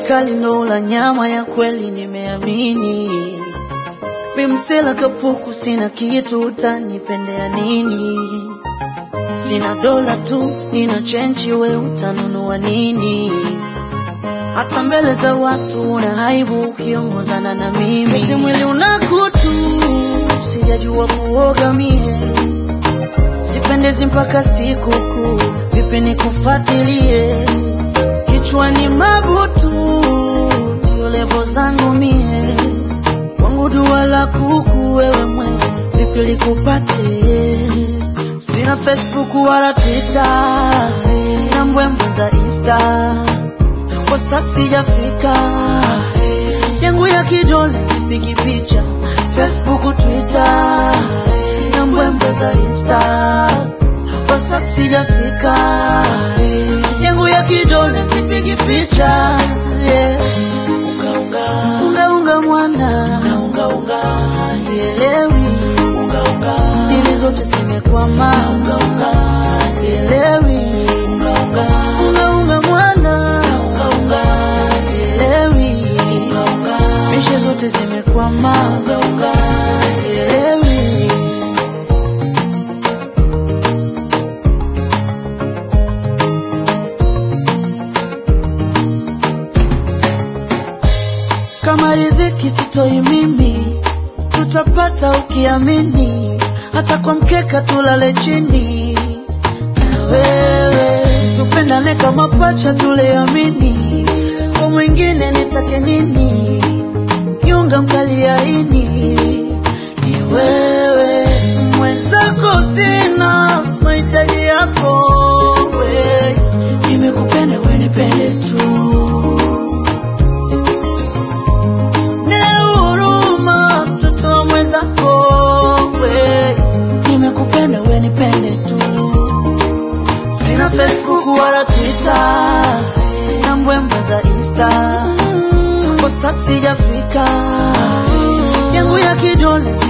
kali ndo la nyama ya kweli nimeamini Mimsela kapuku sina kitu utanipendea nini Sina dola tu nina chenchi we utanunua nini hata mbele za watu una aibu ukiongozana na mimi eti mwili una kutu sijajua kuoga mie sipendezi mpaka sikukuu vipi nikufuatilie kichwani mabutu ndio levo zangu mie wangu dua la kuku wewe mwe vipi likupate sina facebook wala twitter na mbwembwe za insta whatsapp sijafika yangu ya kidole sipigi picha facebook twitter na mbwembwe za insta whatsapp sijafika yangu ya kidole sipigi picha yeah. unga unga unga unga mwana na unga unga sielewi unga unga dili zote zimekwama unga unga sielewi unga unga unga unga mwana na unga unga sielewi unga unga mishe zote zimekwama unga unga sielewi kama riziki sitoi mimi, tutapata ukiamini, hata kwa mkeka tulale chini na wewe, tupendane kama pacha, tuleamini, kwa mwingine nitake nini? Yunga mkaliaini ni wewe, mwenzako sina mahitaji yako, we nimekupenda, we nipende tu ne huruma mtoto wa mwenzako we nimekupenda we nipende tu sina facebook wala twitter na mbwembwe za insta whatsapp sijafika yangu ya kidole